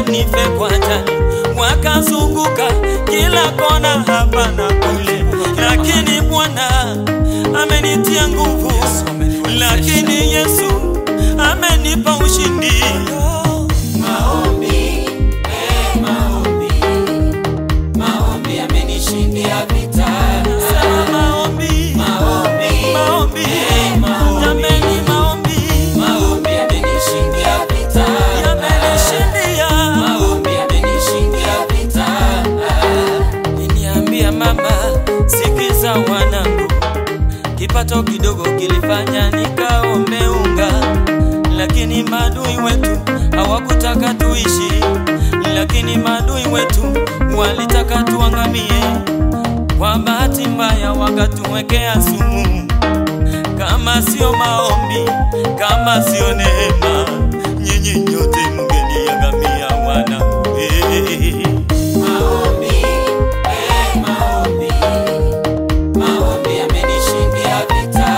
nife kwa ajali, wakazunguka kila kona hapa na kule, lakini Bwana amenitia nguvu, lakini Yesu amenipa ushindi. Maombi, eh, maombi, maombi yamenishindia vita. Sema maombi, Maombi, maombi, eh, maombi, jameni, maombi maombi yamenishindia vita. yamenishindia. Maombi yamenishindia vita. Niniambia mama, sikiza wanangu, kipato kidogo kilifanya nikaombe unga, lakini maadui wetu hawakutaka tuishi, lakini maadui wetu walitaka tuangamie. Kwa bahati mbaya wakatuwekea sumu. Kama sio maombi, kama sio neema, nyinyi nyote mngeniangamia wanangu. Hey. Maombi, eh, maombi, maombi yamenishindia vita.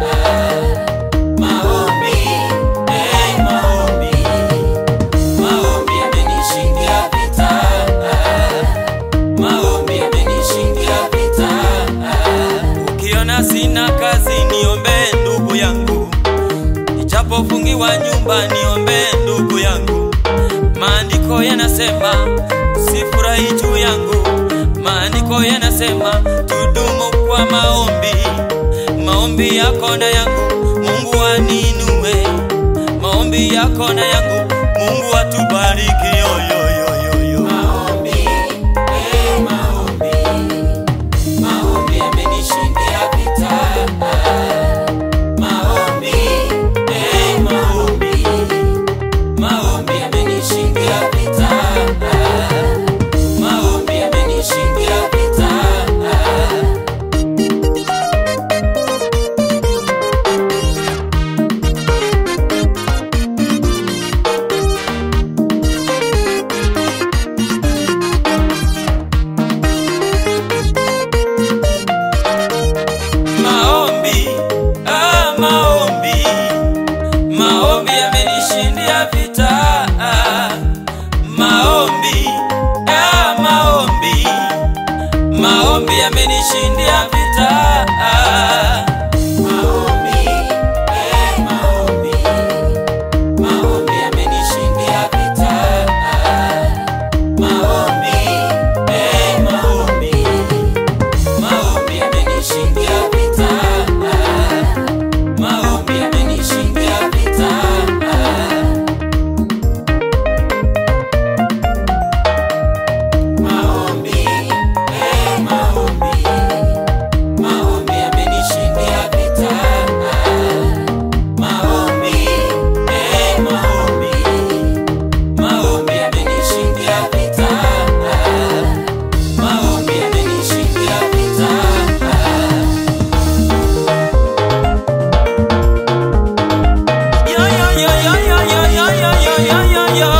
Maombi, eh, maombi, maombi yamenishindia vita. Maombi yamenishindia vita. Ukiona sina kazi niombe ndugu yangu, ijapofungiwa nyumba niombe ndugu yangu. Maandiko yanasema sifurahi juu yangu, maandiko yanasema tudumu kwa maombi. Maombi yako na yangu Mungu aninue, maombi yako na yangu Mungu atubariki. Yo, yo, yo, yo, yo. Maombi, eh, maombi, maombi yamenishindia vita. Maombi, eh, maombi, maombi yamenishindia vita. Maombi yamenishindia vita. Maombi, ah, maombi, maombi yamenishindia vita. Ah, maombi, ah, maombi, maombi yamenishindia vita. Ah, Maombi, eh, maombi, maombi yamenishindia vita. Maombi, eh, maombi, maombi yamenishindia vita. Maombi yamenishindia vita. Maombi, eh, maombi, maombi yamenishindia vita. Maombi, eh, maombi, maombi yamenishindia vita. Maombi yamenishindia vita. yo, yo, yo, yo, yo, yo, yo, yo, yo, yo, yo, yo.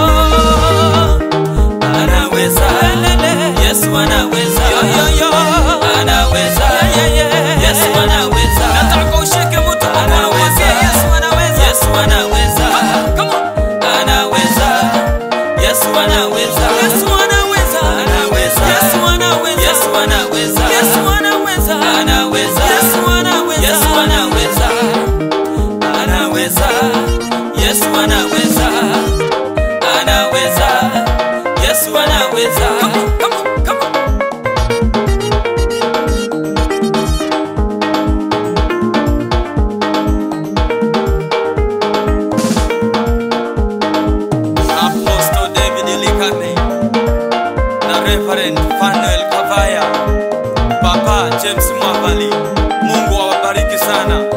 Anaweza, Yesu anaweza, yo, yo, yo. Anaweza, yeah, yeah. Yesu anaweza. Nataka ushike mtu mkono mwambie Yesu anaweza. Yesu anaweza. Come on. Anaweza. Yesu anaweza. Yesu anaweza. Anaweza. Yesu anaweza. Yesu anaweza. Yesu anaweza. Anaweza. Yesu anaweza. Yesu anaweza. Anaweza. Yesu anaweza. Anaweza. Yesu anaweza. Come on, come on, come on. Apostle David Likame na Reverend Fanuel Kavaya, Papa James Mwavali. Mungu awabariki sana.